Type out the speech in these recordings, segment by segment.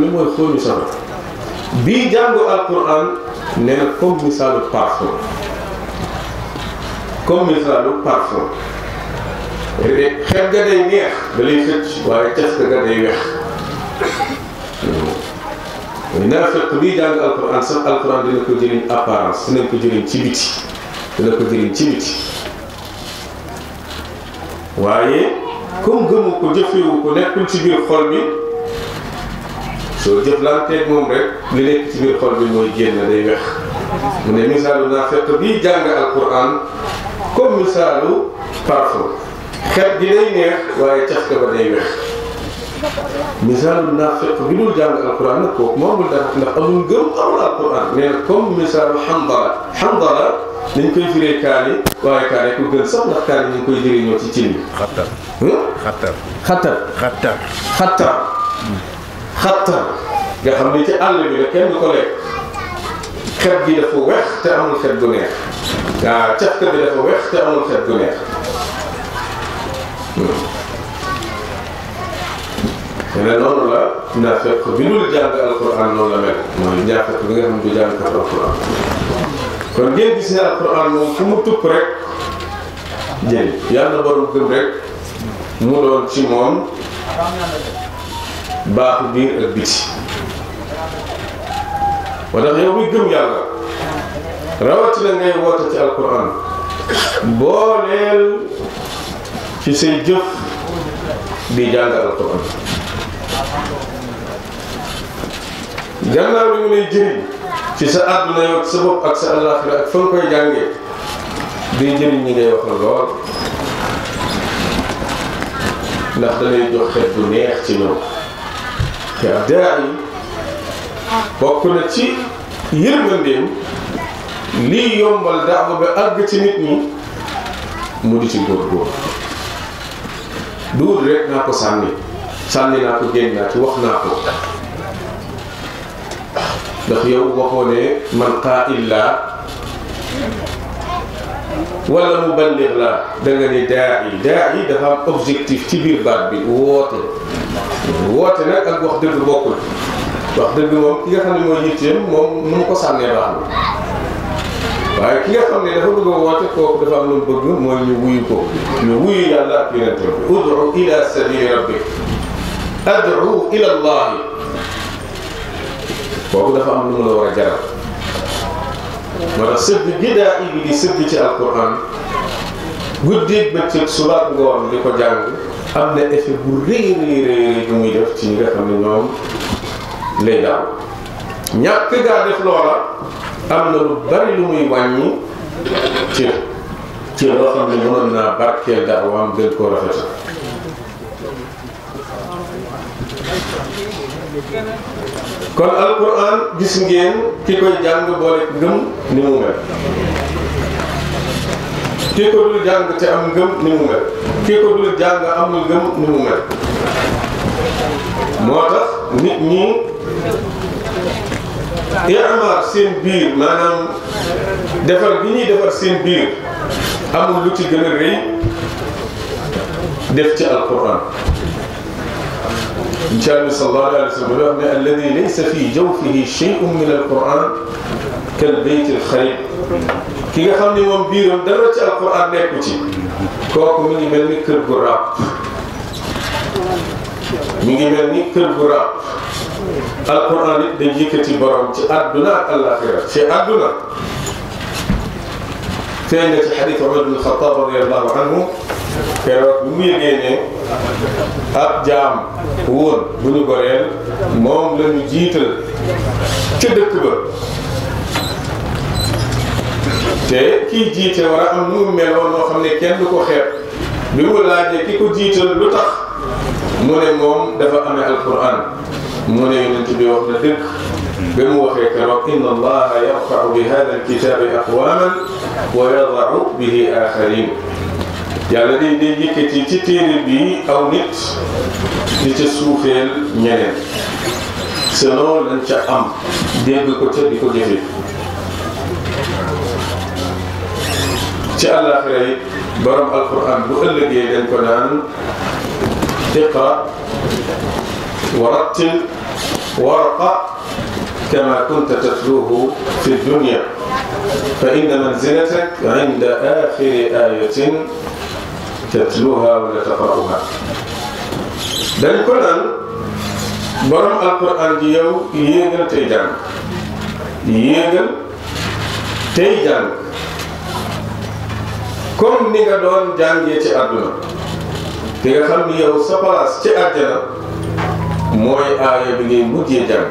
xam ne mooy xóoñu sama bii jàngu alquran nee na comme misaalu parfum comme misaalu parfum xeet ga day neex da lay xëcc waaye cas ga day wex naafiq bii jàng alquran sax alquran dina ko jëriñ apparence dinañ ko jëriñ ci biti dina ko jëriñ ci biti waaye comme gëmu ko jëfewu ko nekkul ci biir xol bi soo jëflanteeg moom rek li nekk ci biir xol bi mooy génn day wex mu ne misaalu naafiq bii jàng alquran comme misaalu parfum xet gi day neex waaye caf ka ba day wex misaalu naafiq bi dul jàng alquran nag kooku moomul dara ndax amul gëm amul alquran nee na comme misaalu xandala xandala dañ koy firee kaani waaye kaani ku gën sax ndax kaani ñu ngi koy jëriñoo ci cin bi. xattar xattar xattar xattar xattar xattar nga xam ni ci àll bi la kenn du ko lekk xet gi dafa weex te amul xet gu neex waaw cafka bi dafa weex te amul xet gu neex ne noonu la naafeq bi dul jàng alquran noonu la mel mooy naafeq bi nga xam ne du jàng kat alquran kon ngeen gis ne alquran moom fu mu tupp rek jël yàlla borom gëm rek mu doon ci moom baaxu biir ak biti moo tax yow muy gëm yàlla rawatina ngay woote ci alquran booleel ci say jëf di jàng alquran gannaaw li mu lay jëriñ ci sa àdduna yow sa bopp ak sa àllaaxira ak fa nga koy jàngee day jëriñ ñi ngay waxal lool ndax da lay jox xet bu neex ci ñoom te ab daa yi bokk na ci yërmandeem lii yombal daawa ba àgg ci nit ñi mu di ci góorgóor duur rek naa ko sànni sànni naa ko génn naa ci wax naa ko ndax yow waxoo ne man qaa'il laa wala muballigh laa da nga ni daa yi daa yi dafa am objectif ci biir baat bi woote woote nag ak wax dëgg bokkul wax dëgg moom ki nga xam ne mooy yitteem moom nu mu ko sànnee baax na waaye ki nga xam ne dafa bëgg a woote kooku dafa am lu mu bëgg mooy ñu wuyu ko ñu wuyu yàlla ak yonente bi ud'u ila sabili rabbik ad'u ila allahi kooku dafa am lu mu la war a jaral moo tax sëgg gidaa i bi di sëgg ci alquran guddeeg bëccëg subaak ngoon di ko jàng am na effet bu rëy rëy rëy bu muy def ci ñi nga xam ne ñoom lay daaw ñàkk gaa def loola am na lu bari lu muy wàññi ci ci loo xam ne mënoon naa barkeel daawaam gën koo rafetal kon alquran gis ngeen ki koy jàng boole ngëm ni mu mel ki ko dul jàng te am ngëm ni mu mel ki ko dul jàng amul ngëm ni mu mel moo tax nit ñi imaar seen biir maanaam defar gi ñuy defar seen biir amul lu ci gën a rëy def ci alquran incha allah sallallahu alayhi wa sallam wax ne alladi laysa fi jawfihi shay'un min alquran kal bayt alxarib ki nga xam ne moom biiram dara ci alquran nekku ci kooku mi ngi mel ni kër gu ràpp mi ngi mel ni kër gu ràpp alquran it day yëkkati borom ci àdduna ak àllaaxira ci àdduna feeñ na ci xadis Umar bin Xattaab radiyallahu anhu keroog bi mu yëgee ne ab jaam woon bu ñu goreel moom la ñu jiital ca dëkk ba te kii jiite war a am nu mu meloon noo xam ne kenn du ko xeeb bi mu laajee ki ko jiital lu tax mu ne moom dafa amee alquran mu ne yonent bi wax na dëgg ba mu waxee keroog inna allaha yarfau bi hada alkitabi aqwaman wa yadau bihi axarin yàlla day day yëkkati ci téere bi aw nit di ca suufeel ñeneen selon lañ ca am dégg ko ca di ko jëfe ci àllaaxira yi borom alquran bu ëllëgee dañ ko naan iqra wa rattil warqa kama kunta tatluhu fi dunya fa inna manzilatak inda axiri ayatin tatluha wala taqra'uha dañ ko naan borom alquran ji yow yéegal tey jàng yéegal tey jàng comme ni nga doon jàngee ci àdduna te nga xam ni yow sa place ci àjjana mooy aaya bi ngay mujjee jàng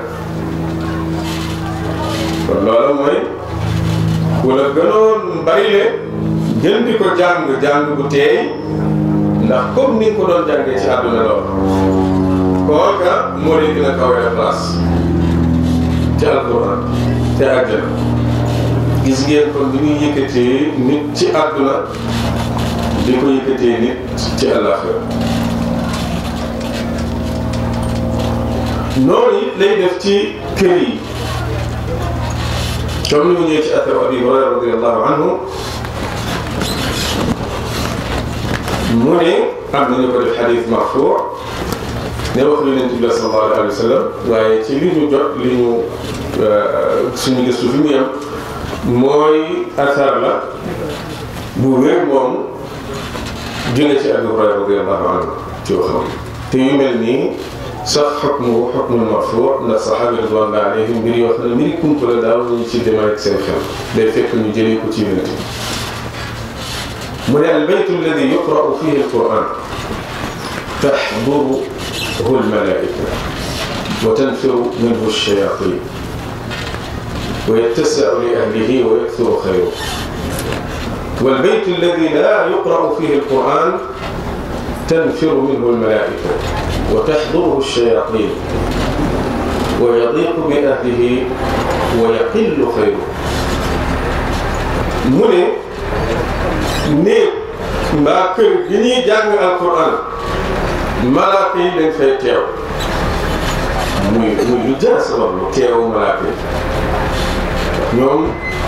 kon loolu mooy ku la gënoon bari le gën di ko jàng jàng bu teey ndax comme ni nga ko doon jàngee ci àdduna lool kooka moo lay gën a kawee place ci alquran te àjjana gis ngeen kon bi ñuy yëkkatee nit ci àdduna di ko yëkkatee nit ci àllaaxira noonu it lay def ci kër yi comme ni mu ñëwee ci athar abi hurayra radiallahu anhu mu ne am nañu ko def xadis marfuu ne wax lu yonent bi la sallallahu alayhi wa sallam waaye ci li ñu jot li ñu suñu gëstu fi mu yem mooy athar la bu wér moom jóge ci abi hurayra radiallahu anhu ci waxam te yu mel nii sax xukmu xukmu marfuu ndax saxaabi ridwanullahi alayhim mbir yoo xam ne mbiri kumpa la daaw ñu ci demee ak seen xel day fekk ñu jëlee ko ci yonent mu ne al baytu alladi yuqra'u fihi alquran taxduruhu almalaika wa tanfiru minhu alshayatin wa yattasi'u li ahlihi wa yakthuru khayruhu والبيت الذي لا يقرأ فيه القرآن تنفر منه الملائكة وتحضره الشياطين ويضيق بأهله ويقل خيره mu ne néeg mbaa kër gi ñuy jàng alquran malaaka yi dañ fay teew muy muy lu jar sabab lu teewu malaaka yi ñoom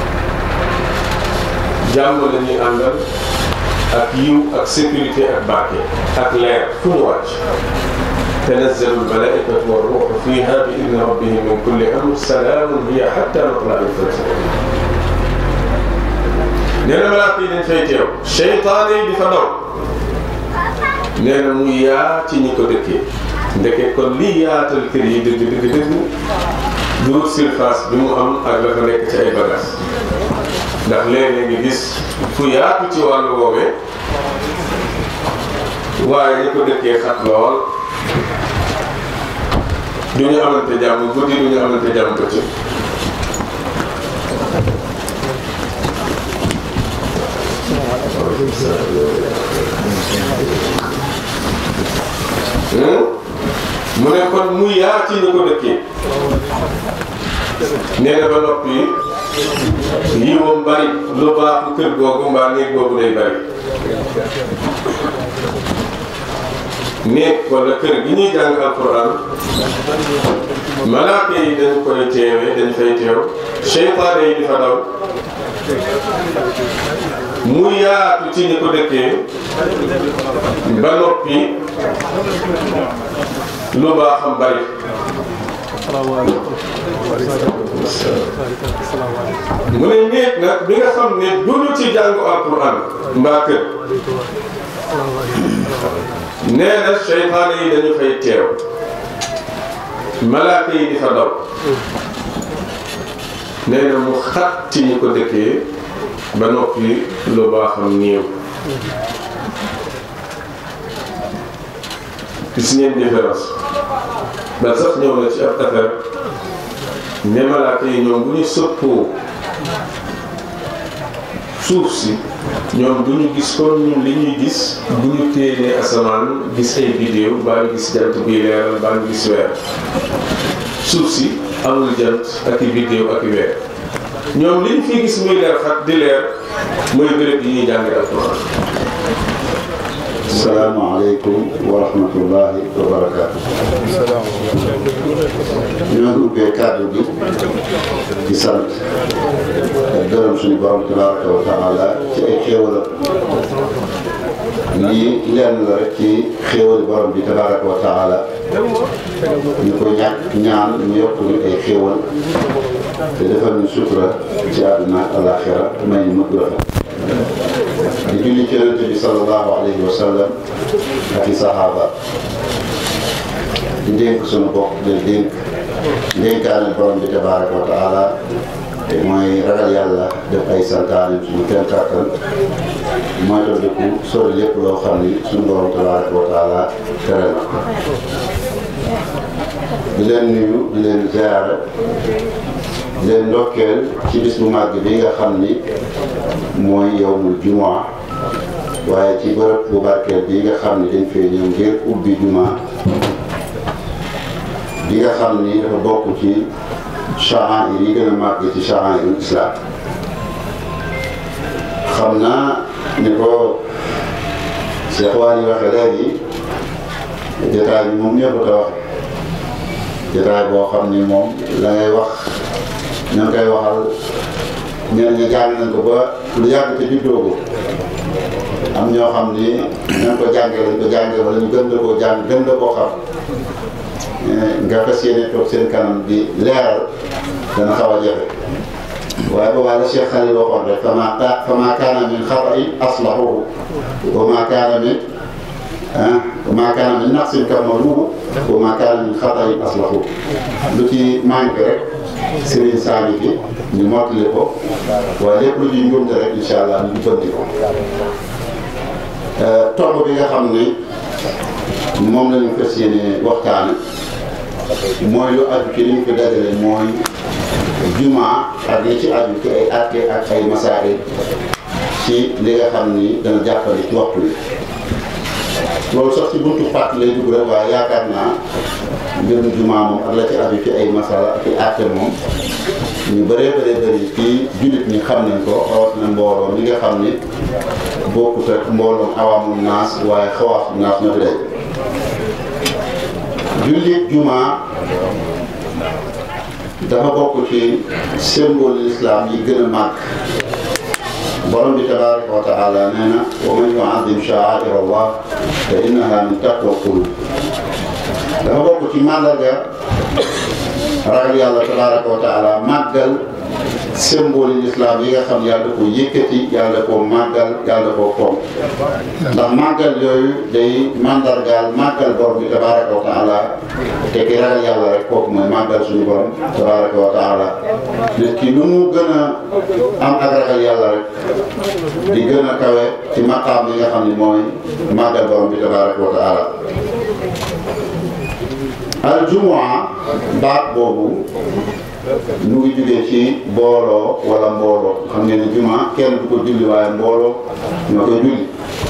jàmm la ñuy àndal ak yiw ak sécurité ak barke ak leer fu ñu wàcc tanazzalu almalaikatu warruuhu fiha bi idni rabbihim min kulli amr salaamun hiya hatta matla'i al-fajr nee na malaaka yi dañ fay teew seytaane yi di fa daw nee na mu yaa ci ñi ko dëkkee ndeke kon lii yaatal kër yi dëgg dëgg dëgg duut surface bi mu am ak la fa nekk ci ay bagages ndax léeg-léeg nga gis fu yaatu ci wàllu woowee waaye ñi ko dëkkee xat lool du ñu amante jàmm guddi du ñu amante jàmm bëccëg mu ne kon mu yaa ci ñi ko dëkkee nee na ba noppi yi moom bari lu baax kër googu mbaa néeg googu day bari néeg wala kër gi ñuy jàng alquran malaaka yi dañ koy teewe dañ fay teew seytaane yi di fa daw mu yaatu ci ñi ko dëkkee ba noppi lu baaxam bari mu ne néeg nag bi nga xam ne duñu ci jàngu alquran mbaa kër nee na seytaane yi dañu fay teew malaaka yi di fa daw nee na mu xat ci ñi ko dëkkee ba noppi lu baaxam néew gis ngeen différence ba sax ñëw na ci ab affaire ne malaaka yi ñoom bu ñu sëppoo suuf si ñoom du ñu gis kon ñun li ñuy gis bu ñu téenee asamaan gis ay vidéo baa ngi gis jant buy leeral baa ngi gis weer suuf si amul jant ak i vidéo ak i weer ñoom li ñu fi gis muy leer xat di leer mooy béréb yi ñuy jàngee alquran salaamaaleykum wa rahmatullahi wa barakaatu. ñoo ngi ubbee kàddu gi di sant ak gërëm suñu borom tabaraka wa taala ci ay xéewalam lii lenn la rek ci xéewali borom bi tabaraka wa taala ñu ko ñàkk ñaan ñu yokk ñu ay xéewal te defal ñu sutura ci àdduna ak alaxira may ñu mëgg rafet di julli ci yonente bi sallallahu alayhi wa sallam ak i saxaaba di dénk suñu bopp di dénk dénkaane borom bi tabaraka wa taala te mooy ragal yàlla def ay santaane suñu kenn kàttan mooy to dëkku sori lépp loo xam ni suñu borom tabaraka wa taala tere na di leen nuyu di leen ziyaara di leen ndokkeel ci bis bu màgg bi nga xam ni mooy yowmul jumaa waaye ci bërëb bu barkeel bi nga xam ni dañ fee ñëw ngir ubbi jumaa bi nga xam ni dafa bokk ci sha'air yi gën a màgg ci sha'airul islam xam naa ni ko Cheikh Waly waxe léegi jotaay bi moom ñëpp a waxe jotaay boo xam ni moom la ngay wax ña ngi koy waxal ñeneen ñi jàng nañ ko ba lu yàgg te juddoo ko am ñoo xam ni ña ko jàngee lañ ko jàngee wala ñu gën la koo jàng gën la koo xam nga fas yéene toog seen kanam di leeral dana xaw a jafe waaye boobaa la Cheikh Khalil waxoon rek fama fama kaana min xata'in aslahuhu wa ma kaana min ah wa ma kaana min naqsin kamaluhu wa ma kaana min xata'in aslahu lu ci manqué rek Serigne Sani bi ñu mottali ko waaye lépp lu ñuy njuumte rek incha allah ñu jubbanti ko tomb bi nga xam ne moom la ñu fas yéene waxtaane mooy lu aju ci li ñu fi dajale mooy jumaa ak li ci aju ci ay atte ak ay masaari ci li nga xam ni dana jàppale ci waxtu wi loolu sax ci buntu fàtt lay dugg rek waaye yaakaar naa mbirum jumaa moom ak la ci aju ci ay masala ak i atte moom ñu bëree bëree bëri ci jullit ñi xam nañ ko rawatina mbooloo mi nga xam ni bokkut ak mbooloom awaamul naas waaye xawaasu naas ñoo fi day jullit jumaa dafa bokk ci symbole l'islam yi gën a màgg borom bi tabaraka wa taala nee na wa man yuazim sha'air allah fa innaha min taqwa qulub dafa bokk ci màndarga ragal yàlla tabaraka wa taala màggal symbole l'islam yi nga xam yàlla da ko yëkkati yàlla da ko màggal yàlla da ko koom ndax màggal yooyu day mandargaal màggal borom bi tabaraka wa taala te ki ragal yàlla rek kooku mooy màggal suñu borom tabaraka wa taala nit ki nu mu gën a am ak ragal yàlla rek di gën a kawe ci maqaam yi nga xam ni mooy màggal borom bi tabaraka wa taala al jumaa baat boobu ñu ngi jugee ci mbooloo wala mbooloo xam ngeen ne juma kenn du ko julli waaye mbooloo ñoo koy julli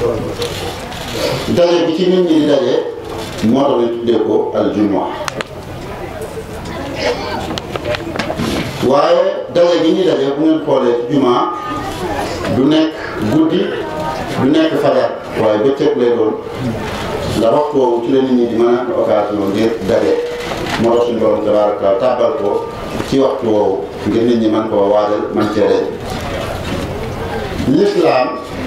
daje bi ci nit ñi di daje moo tax ñu tuddee ko al juma waaye daje gi ñuy daje bu ngeen xoolee ci juma du nekk guddi du nekk fajar waaye bëccëg lay doon ndax waxtu woowu ci la nit ñi di mën a am occasion ngir daje moo tax suñu borom tabaraka wa tàbbal ko ci waxtu woowu ngir nit ñi man koo waajal man cee daje l'islam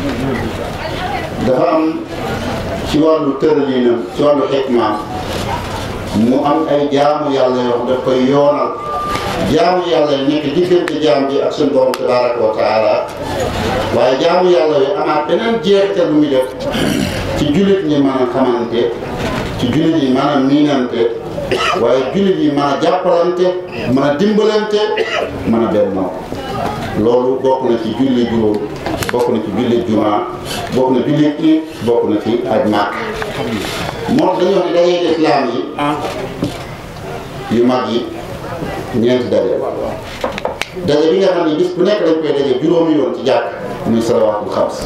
dafa am ci wàllu tëralinam ci wàllu xikmaam mu am ay jaamu yàlla yoo xam daf koy yoonal jaamu yàlla yi nekk diggante jaam bi ak suñu borom tabaraka wa taala waaye jaamu yàlla yi amaat beneen jeexital lu muy def ci jullit ñi mën a xamante ci jullit yi mën a miinante waaye jullit yi mën a jàppalante mën a dimbalante mën a bennoo loolu bokk na ci julli juróom bokk na ci julli jumaa bokk na julli it bokk na ci aj màkk moo tax dañuy wax ne dajee islaam yi yu mag yi ñeenti daje daje bi nga xam ne bis bu nekk dañ koy daje juróomi yoon ci jàkk muy salawaatul xams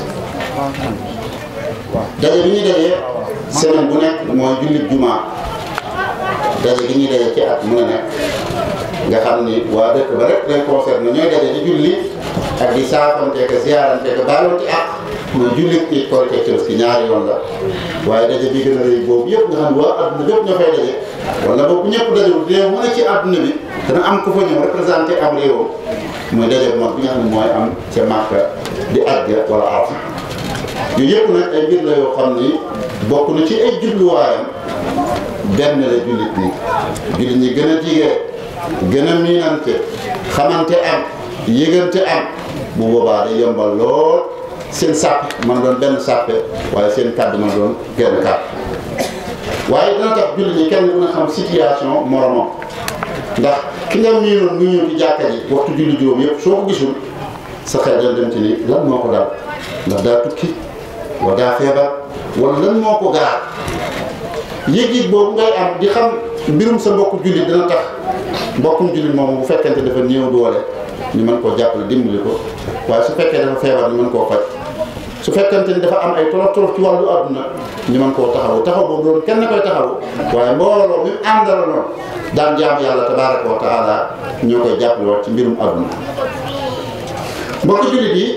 daje bi ñuy daje semaine bu nekk mooy jullit jumaa daje bi ñuy daje ci at mu ne nekk nga xam ni waa dëkk ba rek lay concerne ñooy daje di julli ak di saafante ka ziarante ka baalonte ak mooy jullit it Korite Tabaski ñaari yoon la waaye daje bi gën a rëy boobu yëpp nga xam ne waa adduna bépp ñoo fay daje wala boobu ñëpp dajewul réew mu ne ci adduna bi dana am ku fa ñëw représenté am réewam mooy daje bu mag bi nga xam ne mooy am ca Màkka di Ajja wala Arafa yooyu yëpp nag ay mbir la yoo xam ni bokk na ci ay jubluwaayam benn la jullit ñi jullit ñi gën a jigee gën a miinante xamante am yëgante am bu boobaa day yombal lool seen sàpp man doon benn sàppe waaye seen kàddu man doon genn kàddu waaye dina tax jullit ñi kenn mën a xam situation moromam ndax ki nga miinoon mu ñëw ci jàkka ji waxtu julli juróom yëpp soo ko gisul sa xel dana dem ci ni lan moo ko dal ndax daa tukki wala daa feebar wala lan moo ko gaar yëg-yëg boobu ngay am di xam mbirum sa mbokku jullit dina tax mbokkum jullit moomu bu fekkente dafa néew doole ñu mën koo jàppale dimbali ko waaye su fekkee dafa feebar ñu mën koo faj su fekkente ni dafa am ay tolof tolof ci wàllu àdduna ñu mën koo taxawu taxaw boobu doon kenn koy taxawu waaye mbooloo mi àndala noonu daan jaam yàlla tabaraka wa taala ñoo koy jàppale waat ci mbirum àdduna mbokk jullit yi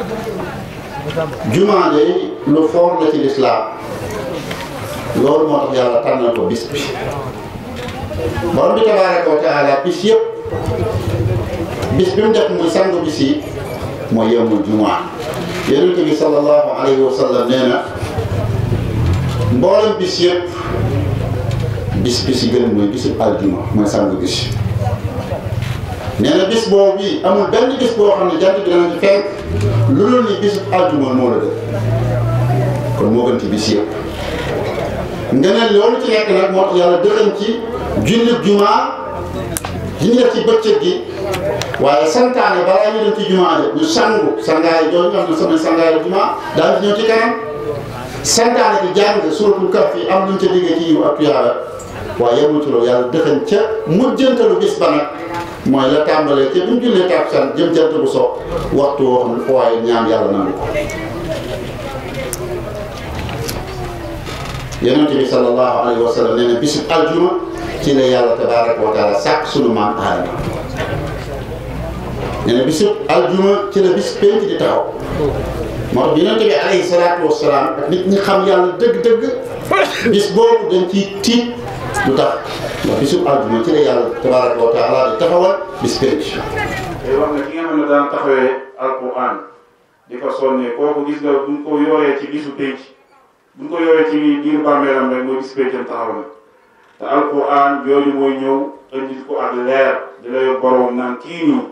jumaa de lu foor la ci lislaam loolu moo tax yàlla tànnal ko bis bi borom bi tabaraka wa taala bis yëpp bis bi mu def muy sangu bis yi mooy yemul jumaa yonent bi sallallahu alayhi wa sallam nee na mboolem bis yëpp bis bis yi gën mooy bisu aljuma mooy sangu bis nee na bis boobu bi amul benn bis boo xam ne jant bi dana ci fenk lu dul ni bisu aljuma moo la def kon moo gën ci bis yëpp nga ne loolu ci nekk nag moo tax yàlla dëxañ ci jullit jumaa yi ñu def ci bëccëg gi waaye santaane balaa ñu dem ci jumaa de ñu sangu sangaay jooju nga xam ne sama sangaay la jumaa daal di ñëw ci kanam santaane ci jàng suratul kahf yi am luñ ca liggéey ci yiw ak tuyaaba waaye yemul ci loolu yàlla dëxañ ca mujjantalu bis ba nag mooy la tàmbalee ca bu ñu jullee tàkkusaan jëm jant bu so waxtu woo xam ne foo waaye ñaan yàlla nangu ko yonente bi sallallahu alayhi wa sallam nee na bisub aljuma ci la yàlla tabaraka wa taala sàkk sunu maam aadama nee na bisub aljuma ci la bis penc di taxaw moo tax yonente bi alayhi salaatu wa salaam ak nit ñi xam yàlla dëgg-dëgg bis boobu dañ ciy tiit lu tax ndax bisub aljuma ci la yàlla tabaraka wa taala di taxawal bis penc tey wax na ki nga xam ne daan taxawee alquran di ko sonnee kooku gis nga buñ ko yoree ci bisu penc buñ ko yoree ci biir bàmmeelam rek mooy bis pencam taxaw na te alquran jooju mooy ñëw indi ko ak leer di la yor borom naan kii nii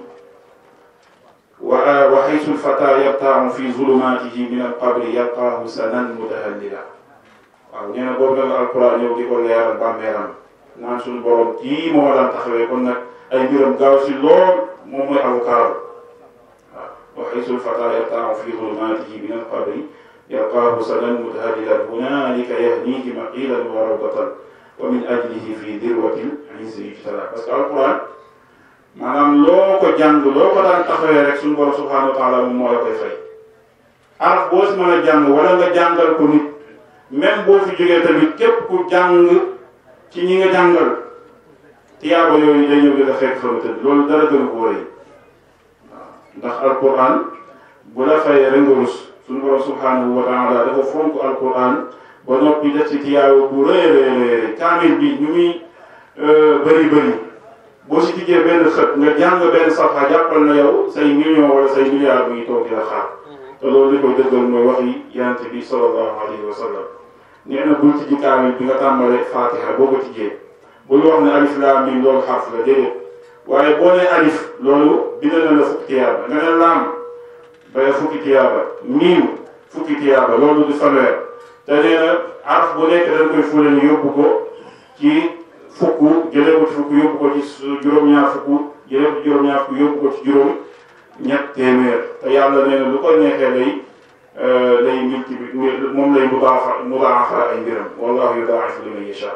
wa wa xaysul fata yabtaamu fi zulumatihi min alqabri yalqaahu sanan mutahallila waaw nee na boobu nag alquran ñëw di ko leeral bàmmeelam naan suñu borom kii moo daan taxawee kon nag ay mbiram gaaw si lool moom mooy avocaaram waaw wa xaysul fata yabtaamu fi zulumatihi min alqabri yalqaahu sanan mutahalilan hunalika yahnihi maqilan wa rawdatan wa min ajlihi fi dirwatil izzi yujtala parce que alquran maanaam loo ko jàng loo ko daan taxawee rek suñu borom subhanahu wa taala moom moo la koy fay araf boo si mën a jàng wala nga jàngal ko nit même boo fi jógee tamit képp ku jàng ci ñi nga jàngal tiyaaba yooyu day ñëw di la fekk fa nga tëdd loolu dara gënu ko rëy waaw ndax alquran bu la fayee rek nga rus suñu borom subhanahu wa taala dafa fonk alquran ba noppi def ci tiyaaba bu rëy rëy rëy kaamil bi ñu muy bëri bëri boo si tijjee benn xët nga jàng benn safa jàppal na yow say million wala say milliards bu ngi toog di la xaar te loolu li koy dëggal mooy wax yi yonent bi sallallahu alayhi wa sallam nee na bul tijji kaamil bi nga tàmbalee fatiha boo ko tijjee bul wax ne alif laam miim loolu xarf la déedéet waaye boo nee alif loolu bind na la fukki tiyaaba nga ne laam bay fukki tiyaaba miim fukki tiyaaba loolu di fanweer te nee na araf bu nekk dañ koy fule ni yóbbu ko ci fukk jëlee ko ci fukk yóbbu ko ci juróom-ñaar fukk jëlee ko ci juróom-ñaar fukk yóbbu ko ci juróom ñett téeméer te yàlla nee na lu ko neexee lay lay multiplier moom lay mudaafa mudaafa ay mbiram wallahu yudaa'ifu liman yashaa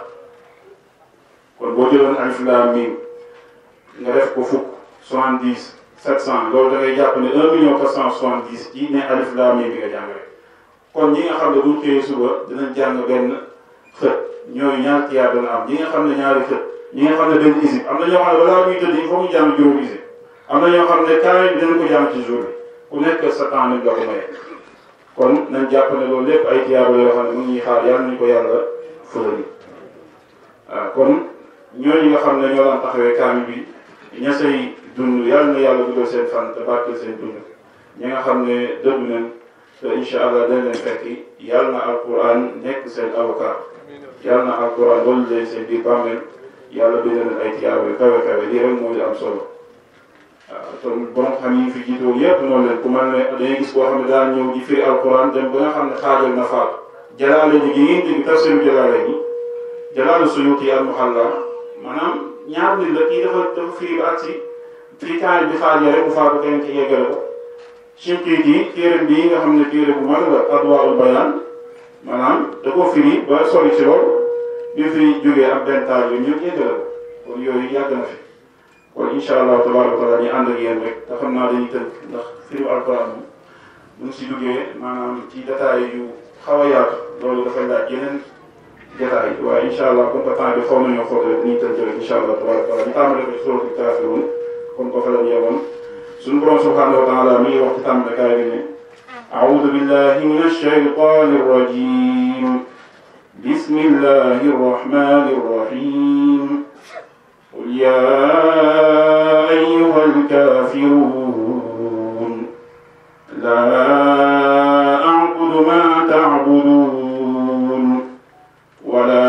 kon boo jëloon alif laam miim nga def ko fukk soixante dix sept cent loolu da ngay jàpp ne un million quatre cent soixante dix ci ne alif laam miim bi nga jàng rek kon ñi nga xam ne buñ xëyee suba dinañ jàng benn xët ñooyu ñaar tiyaar dana am ñi nga xam ne ñaari xët ñi nga xam ne benn isib am na ñoo xam ne balaa ñuy tëdd il faut ñu jàng juróom isib am na ñoo xam ne kaamil bi dinañ ko jàng ci jour bi ku nekk sa temps nañ la ko maye kon nañ jàpp ne loolu lépp ay tiyaaba yoo xam ne mu ngi xaar yàlla nañu ko yàlla fëlali waaw kon ñooñu nga xam ne ñoo daan taxawee kaamil bi ña say dund yàlla na yàlla dugal seen fan te barkeel seen dund ñi nga xam ne dëddu nañ te incha allah dañ leen fekki yàlla na alquran nekk seen avocat yàlla na alquran loolu leen seen biir bàmmeel yàlla bind leen ay tiyaaba yu kawe kawe lii rek moo di am solo waaw te borom xam yi fi jiitoon yëpp noonu leen ku mel ne dañuy gis boo xam ne daan ñëw di firi alquran dem ba nga xam ne xaajal na faat jalaale ji gi ngeen dégg tafsiru jalaale ji jalaale suyuti al muhalla maanaam ñaar nit la kii dafa dafa firi ba agsi fii kaay bi xaajee rek bu faatu kenn ci yeggale ko Shinqiiti téere bii nga xam ne téere bu mag la Adwaa'ul Bayaan maanaam da koo firi ba sori ci lool bi fi jógee ak benn taal yooyu ñëpp yeggale ko kon yooyu yàgg na fi kon incha allah tabaaraka wa taala ñu ànd ak yéen rek te xam naa dañuy tënk ndax firi alquran moom bu ñu si duggee maanaam ci détails yu xaw a yaatu loolu dafay laaj yeneen détails waaye incha allah comme que temps bi xaw nañoo xool rek dañuy tënk rek incha allah tabaaraka wa taala ñu tàmbale ko ci suuratul kaafiruun comme ko fa la ñu yemoon suñu borom subhanahu wa taala mi ngi wax ci tàmbalikaay bi ne أعوذ بالله من الشيطان الرجيم بسم الله الرحمن الرحيم قل يا أيها الكافرون لا أعبد ما تعبدون ولا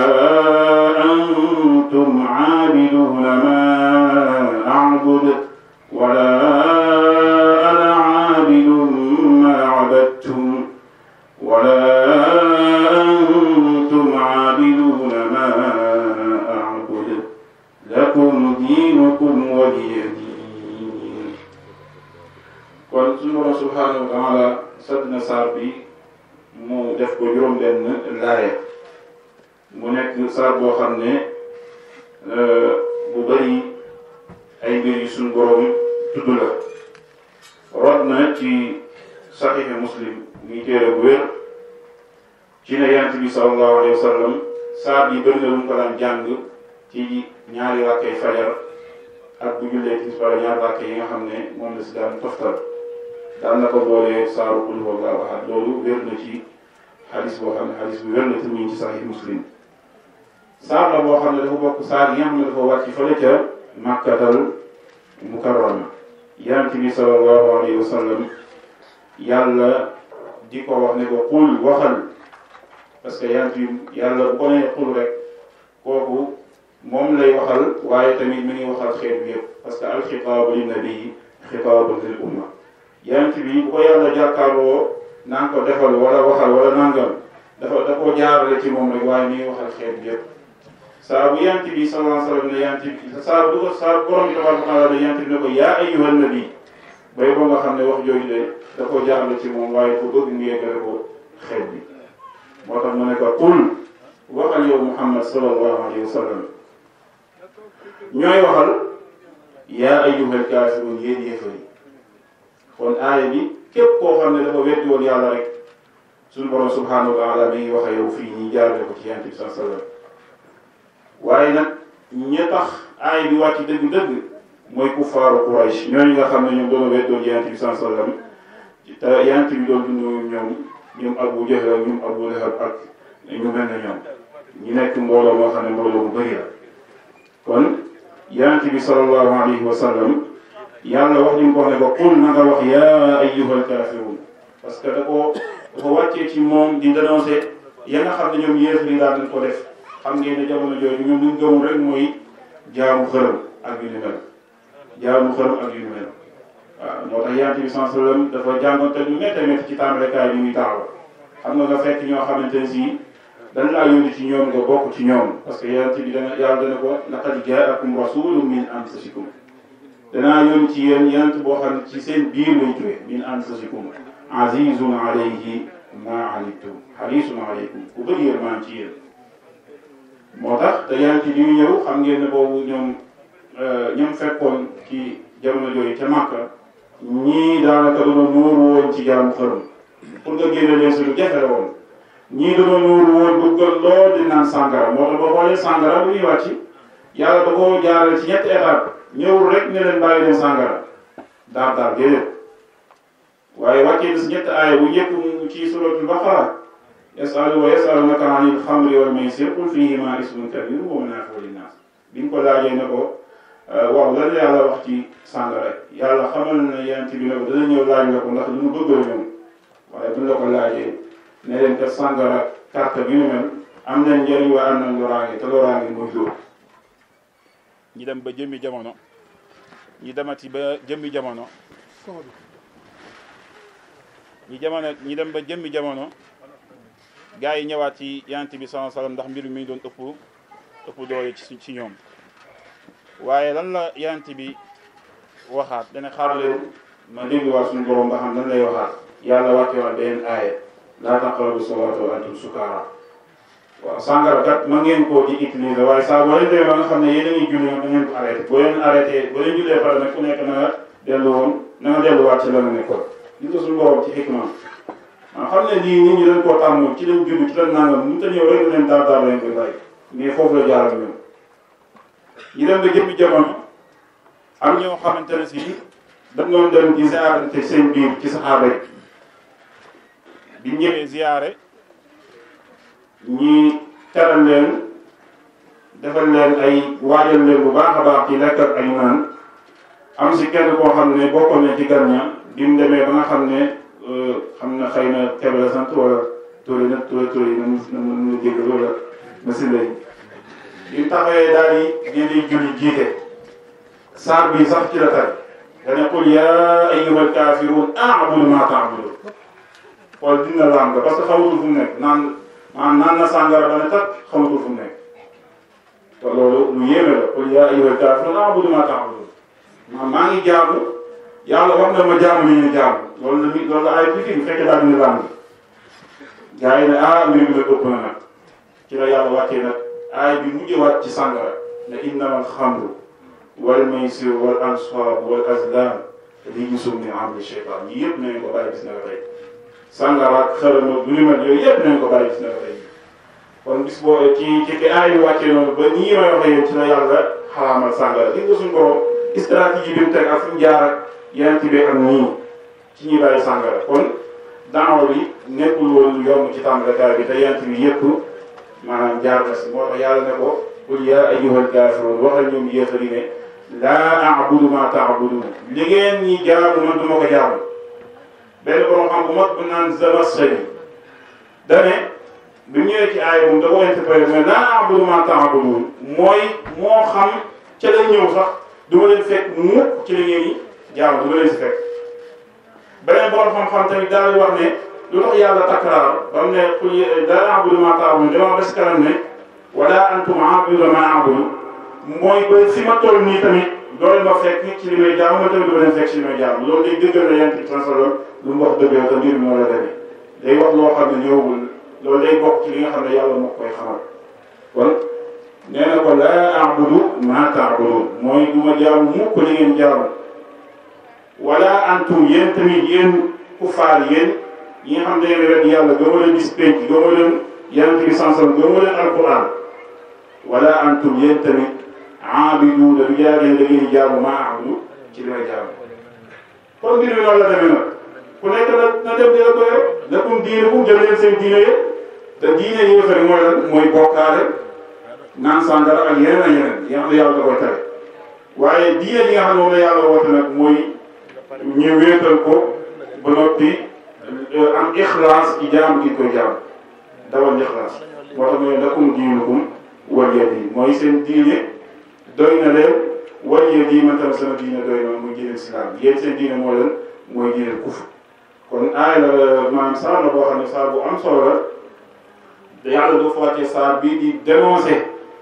أنتم عابدون ما أعبد ولا أنا عابد ما عبدتم ولا أنتم عابدون ما أعبد لكم دينكم ولي دين kon suñu borom subhanahu wa taala sadd na saar bi mu def ko juróom benn laaya mu nekk saar boo xam ne bu bëri ay mbir yu suñu borom tudd la rot na ci saxiixi muslim muy téere bu wér ci ne yonent bi sallallahu alayhi wa sallam saar yi bëri na lu mu ko daan jàng ci ñaari rakkay fajar ak bu jullee tisbaar ñaari rakkay yi nga xam ne moom la si daan toftal daan na ko boolee saaru qul huwallahu ahad loolu wér na ci xadis boo xam ne xadis bu wér na te muy ci saxiix muslim saar la boo xam ne dafa bokk saar yi nga xam ne dafa wàcc fële ca màkkatal mukarrama yonent bi sallallahu alayhi wa sallam yàlla di ko wax ne ko qul waxal parce que yonent bi yàlla bu ko nee qul rek kooku moom lay waxal waaye tamit mi ngi waxal xeet bi yëpp parce que alxitaabu linnabii xitaabun lil umma yonent bi bu ko yàlla jàkkaarloo naan ko defal wala waxal wala nangam dafa da koo jaarale ci moom rek waaye mi ngi waxal xeet bi yëpp saa bu yonent bi sallallahu alayhi wa sallam ne yonent bi saa bu ko saa borom bi tabaraka taala ne yonent bi ne ko yaa ayyuhan nabi bay boo nga xam ne wax jooju de da koo jaarale ci moom waaye ko bëgg mu yeggale ko xeet bi moo tax mu ne ko qul waxal yow Muhammad sallallahu alayhi wa sallam ñooy waxal yaa ayyuhal kaafiruun yéen yéefar yi kon aaya bi képp koo xam ne dafa weddi woon yàlla rek suñu borom subhanahu wa taala mi ngi wax yow fii ñi jaarale ko ci yonent bi sallallahu alayhi wa sallam waaye nag ña tax aaya bi wàcc dëgg-dëgg mooy kuffaaru Quraysh ñooñu nga xam ne ñoom doon weddoon yonent bi sallallahu alayhi wa sallam te yonent bi doon dund ñoom ñoom Abu Jahl ak ñoom Abu Lahab ak ñu mel ne ñoom ñi nekk mbooloo moo xam ne mbooloo mu bëri la kon yonent bi sallallahu alayhi wa sallam yàlla wax ñu ko wax ne ko qul na nga wax yaa ayyuhal kaafiruun parce que da ko dafa wàccee ci moom di dénoncer ya nga xam ne ñoom yéefar yi daal dañ ko def xam ngeen ne jamono jooju ñoom luñ gëmul rek mooy jaamu xërëm ak yu ni mel jaamu xërëm ak yu ni mel waaw moo tax yonent bi sallallahu alayhi wa sallam dafa jàngoonte lu métti métti ci tàmbalekaay bi muy taxaw xam nga nga fekk ñoo xamante ne si dañ laa yónni ci ñoom nga bokk ci ñoom parce que yonent bi dana yàlla dana ko laqad jaakum rasulun min anfusikum danaa yónni ci yéen yonent boo xam ne ci seen biir lay jógee min anfusikum azizun alayhi ma anittum harisun alaykum ku bëri yërmaan ci yéen moo tax te yonent bi ñu ñëw xam ngeen ne boobu ñoom ñoom fekkoon ci jamono jooju ca Màkka ñii daanaka dañoo nuuru woon ci jaamu xërëm pour nga génne leen si lu jafe la woon ñii dañoo nuuru woon bëggal lool di naan sàngara moo tax boo xoolee sàngara bu ñuy wàcc yàlla da koo jaarale ci ñetti étape ñëwul rek ne leen bàyyi leen sàngara daar daar déedéet waaye wàccee na si ñetti aaya bu njëkk mu ci suratul baqara yasalu wa yasalunaka anil xamri wal maysir qul fihima ismun kabir wa manaafiu linnaas bi ñu ko laajee ne ko waaw lan la yàlla wax ci sàngara yàlla xamal na yonent bi ne ko dana ñëw laaj la ko ndax lu mu bëgg la ñoom waaye buñ la ko laajee ne leen kat sàngara carte bi ñu mel am nañ njëriñ waaye am nañ loraange te loraange muy loolu ñi dem ba jëmmi jamono ñi demati ba jëmmi jamono ñi jamono ñi dem ba jëmmi jamono gars yi ñëwaat ci yonent bi sallallahu alayhi wasallam ndax mbir mi doon ëpp ëpp doole ci ci ñoom waaye lan la yonent bi waxaat dana xaar leen ma dégluwaat suñu borom ba xam lan lay waxaat yàlla wàcce waat beneen aaya laa taqrabu salaata wa antum sukaara waaw sàngara kat ma ngeen koo di utiliser waaye saa boo leen demee ba nga xam ne yéen a ngi julli da ngeen ko arrêté boo leen arrêté boo leen jullee pare nag ku nekk na nga dellu woon na nga delluwaat ci la nga nekkoon gis nga suñu borom ci xikmaam maa xam ne lii nit ñi dañ koo tàmm ci lañ judd ci lañ nangam mu ta ñëw rek leen daar daar lañ koy bàyyi mais foofu la jaaral ñoom ñu dem ba jëmmi jamono am ñoo xamante ne si dañ doon dem di ziarante seen biir ci saxaaba yi bi ñëwee ziyaare ñi teral leen defal leen ay waajal leen bu baax a baax ci lekk ak ay naan am si kenn koo xam ne bokkoon na ci gan ña bi mu demee ba nga xam ne xam na xëy na Kébé la sant wala Touré na Touré Touré yi na mu na mu jéggal wala machine lay bi mu taxawee daal di di di julli jiite saar bi sax ci la tay dane qul yaa ayyuhal kaafiruun a'budu maa ta'buduun xool dina laam nga parce que xamatul fu mu nekk naan maanaam naan na sàngara ba ne tat xamatul fu mu nekk te loolu lu yéeme la qul yaa ayyuhal kaafiruun a'budu maa ta'buduun maa maa ngi jaamu yàlla wax na ma jaamu li ñu jaamu loolu la mi loolu la ay fii bu fekkee daal dina laam nga gars yi ne ah mbir mi nag ëpp na nag ci la yàlla wàccee nag aay bi mujjee wàcc ci sàngara ne innamal xamru wal maysir wal ansab wal azlam rijsun min amali shaytan yi yëpp nañ ko bàyyi bis na nga tey sàngara ak xërëm ak lu mel yooyu yëpp nañ ko bàyyi bis na nga tey kon bis boo ci ci ki aay bi wàccee noonu ba nii may waxee yéen ci la yàlla xaraamal sàngara gis nga suñu borom stratégie bi mu teg ak fi mu jaar ak yeneen ci ak nii ci ñuy bàyyi sàngara kon daaw bi nekkul woon yomb ci tàmbalekaay bi te yeneen bi yëpp maanaam jaar na si moo tax yàlla ne ko qul yaa ayyuhal kaafiruun waxal ñoom yéefari ne laa a'budu maa ta'buduun li ngeen ñi jaamu man du ma ko jaamu benn borom xam bu mag bu naan Zamakhshari dane bi ñëwee ci aaya moom da ko interprété mais laa a'budu maa ta'buduun mooy moo xam ca la ñëw sax du ma leen fekk mukk ci li ngeen ñi jaamu du ma leen si fekk beneen borom xam-xam tamit daal di wax ne lu tax yàlla takraar ba mu ne qul laa a'budu maa ta'buduun dama bés kanam ne wala antum a'buduuna maa a'budu mooy ba fi ma toll nii tamit loolu ma fekk ci li may jaamu ma tamit du ma leen fekk ci li may jaamu loolu day dëggal na yent bi sallallahu lu mu wax dëgg te mbir mi moo la demee day wax loo xam ne ñëwagul loolu day bokk ci li nga xam ne yàlla moo koy xamal kon nee na ko laa a'budu maa ta'buduun mooy du ma jaamu mukk li ngeen jaamu wala antum yéen tamit yéen kufaar yéen ñi nga xam ne yéen wet yàlla gëmoo leen bis penc gëmoo leen yent bi sallallahu gëmoo leen alquran wala antum yéen tamit aabiduuna du jaagee da ngeen jaamu maa aabudu ci li may jaamu kon mbir mi noonu la demee nag ku nekk na na dem dina ko yow lakum diinukum jël leen seen diine yëpp te diine yéefari mooy lan mooy bokkaale naan sàngara ak yeneen ak yeneen yi nga xam ne yàlla da koy tere waaye diine yi nga xam ne moom la yàlla woote nag mooy ñu wéetal ko ba noppi am ixlaas ci jaamu gi koy jaamu dawal ixlaas moo tax mooy lakum diinukum waliya diin mooy seen diine doy na leen waliya diin man tam sama diine doy na muy diine islam yéen seen diine moo leen mooy diine kufr kon aay la maanaam saar la boo xam ne saar bu am solo la te yàlla du wàccee saar bii di dénoncer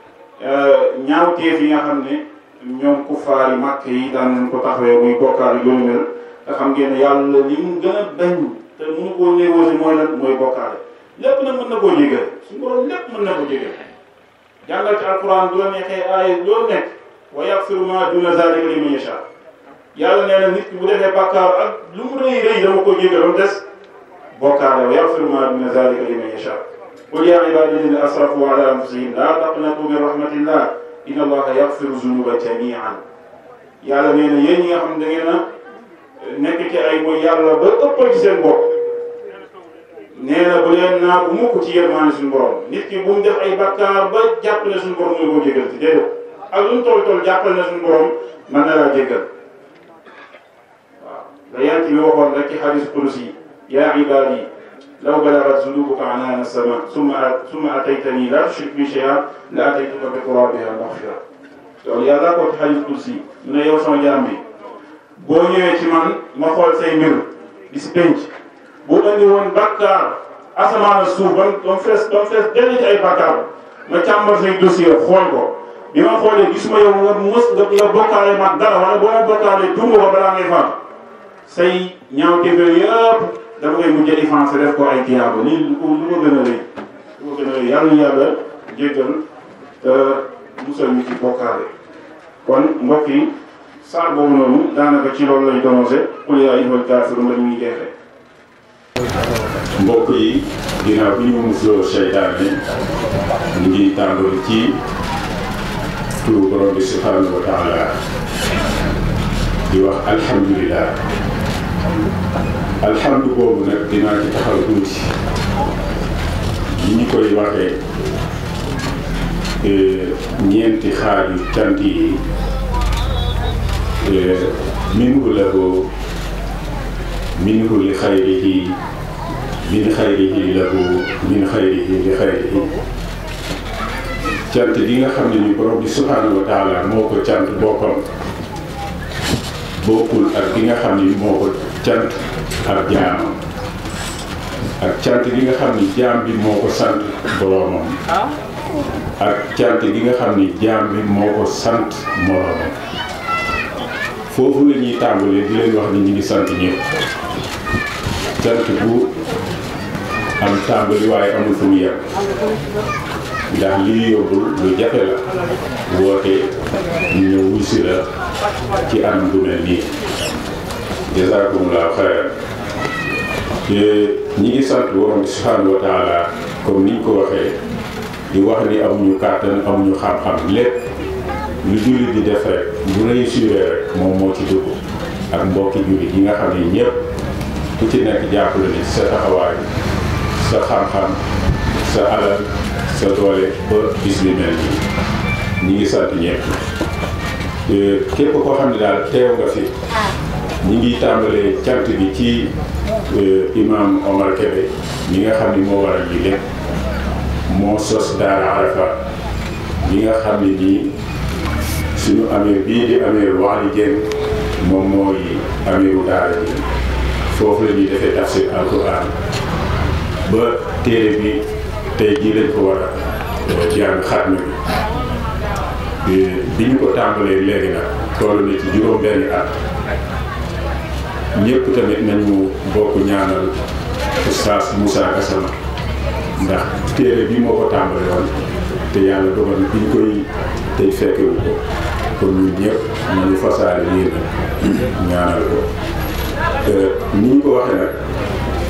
ñaawteef yi nga xam ne ñoom kuffaar yi màkk yi daan nañ ko taxawee muy bokkaar yi loolu mel nga xam ngeen ne yàlla li mu gën a bañ te mënu koo négocier mooy lan mooy bokkaale lépp nag mën na koo jégal suñu borom lépp mën na ko jégal jàngal ci alquran du la neexee aay loolu nekk wa yaxfiru ma duna zalika liman yasha yàlla nee na nit ki bu defee bàkkaar ak lu mu rëy rëy dama ko jégal ba mu des bokkaale wa yaxfiru ma duna zalika liman yasha qul ya ibadi alladina asrafu ala anfusihim la taqnatu min rahmatillah inna allaha yaxfiru zunuba jamian yàlla nee na yéen ñi nga xam ne da ngeen a nekk ci ay mooy yàlla ba ëppal ci seen bopp nee na bu leen naa bu mukk ci yërmaane suñu borom nit ki bu mu def ay bakkaar ba jàpp ne suñu borom mooy koo jégal ci déedéet ak lu mu toll toll jàppal ne suñu borom mën na laa jégal waaw la yant bi waxoon rek ci xadis kursi yi yaa ibaadi law balagat zunubuka anaana sama summa summa ataytani la tushrik bi shay'an la ataytuka bi qurabiha maghfira loolu yàlla ko ci xadis kursi mu ne yow sama jaam bi boo ñëwee ci man ma xool say mbir di si penc bu andi woon bakkaar asamaan suuf ba mu fees ba mu fees dellu ci ay bakkaar ma càmbar say dossier xool ko bi ma xoolee gisuma yow nga mës nga nga bokkaale mag dara wala boo ma bokkaalee tungu ba balaa ngay faam say ñaaw téeféer yëpp dafa ngay mujj effacé def ko ay tiyaaba lii lu ko lu ko gën a rëy lu ko gën a rëy yàlla na yàlla jéggal te musal ñu ci bokkaale kon mbokk yi saar boobu noonu daanaka ci loolu lay donosé qul yaa ayyuhal kaafiruun la ñuy jeexee mbokk yi ginnaaw bi ñu musloo seytaane ñu ngi tàmbali ci turu borom bi subhanahu wa taala di wax alhamdulilah alhamdu boobu nag dinaa ci taxaw tuuti ni ñu koy waxee ñeenti xaaju cant yi minhu lahu minhu li xayrihi min xayrihi lahu min xayrihi li xayrihi cant gi nga xam ne ni borom bi subhanahu wa taala moo ko cant boppam bokkul ak gi nga xam ni moo ko cant ak jaamam ak cant gi nga xam ni jaam bi moo ko sant boromam ak cant gi nga xam ni jaam bi moo ko sant moromam foofu la ñuy tàmbalee di leen wax ni ñu ngi sant ñëpp cant bu am tàmbali waaye amul fu mu yem ndax lii yóbbul lu jafe la woote ñu ñëw wuy si la ci anam du mel nii jazakumullahu xayran ñi ngi sant borom bi subhanahu wa taala comme niñ ko waxee di wax ni amuñu kàttan amuñu xam-xam lépp lu jullit di def rek bu réussir rek moom moo ci dugg ak mbokki jullit yi nga xam ne ñëpp ku ci nekk jàppale ni sa taxawaay sa xam-xam sa alal sa doole ba bis bi mel nii ñi ngi sant ñëpp képp koo xam ne daal teew nga fi ñi ngi tàmbalee cant bi ci imam Omar Kébé mi nga xam ni moo waral lii lépp moo sos daara Arafat mi nga xam ne nii suñu amir bii di amir wax li jën moom mooy amiru daara ji foofu la ñuy defee tafsir alquran ba téere bi tey jii lañ ko war a jàng xatmi bi bi ñu ko tàmbalee léegi nag toll na ci juróom benni at ñëpp tamit nañu bokk ñaanal oustaz Moussa Gassama ndax téere bi moo ko tàmbale woon te yàlla dogal na bi ñu koy tey fekkewu ko kon ñun ñëpp nañu fasaale yéen ñaanal ko ni ñu ko waxee nag